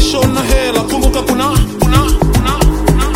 minyesho na hela kumbuka kuna kuna kuna kuna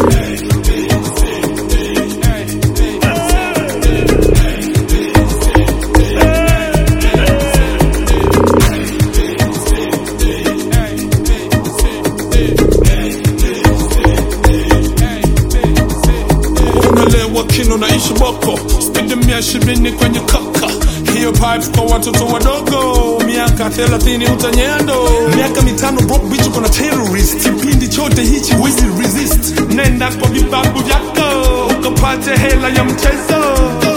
umelewa kino na ishi boko spidi mia ishirini kwenye kaka hiyo pipes kwa watoto wadogo miaka thelathini utanyendo miaka mitano broke bitch kuna terrorist kipindi chote hichi wezi resist nenda kwa vibabu vyako ukapate hela ya mchezo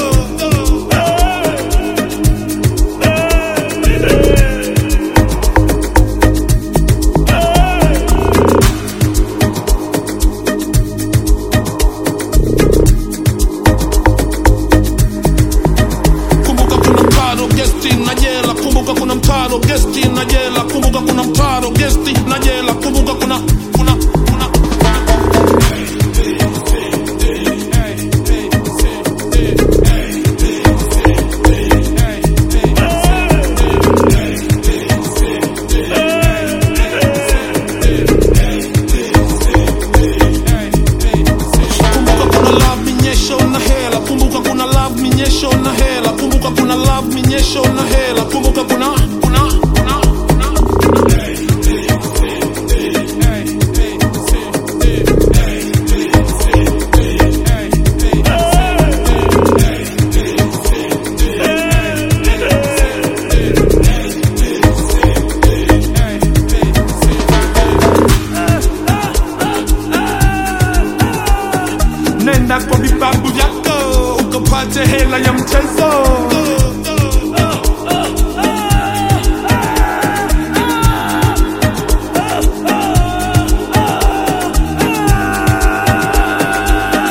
kumbuka kuna mtaro gesti na jela kumbuka kuna mtaro gesti na jela kumbuka kuna mtaro gesti na jela kumbuka kuna kuna kuna kumbuka kuna love minyesho na hela kumbuka kuna love minyesho na hela kumbuka kuna love minyesho na hela kumbuka kuna kuna kuna kuna nenda kwa vibabu vyako ukapate hela ya mchezo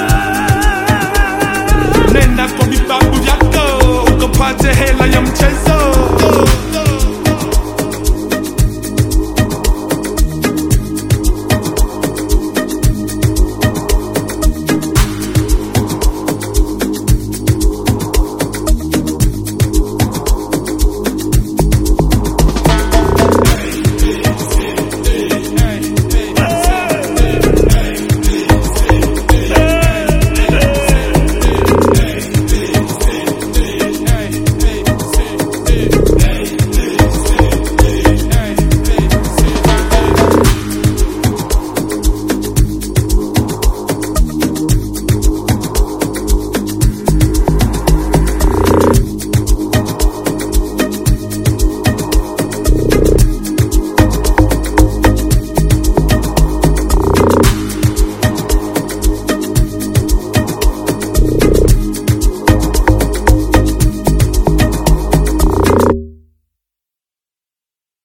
nenda kwa vibabu vyako ukapate hela ya mchezo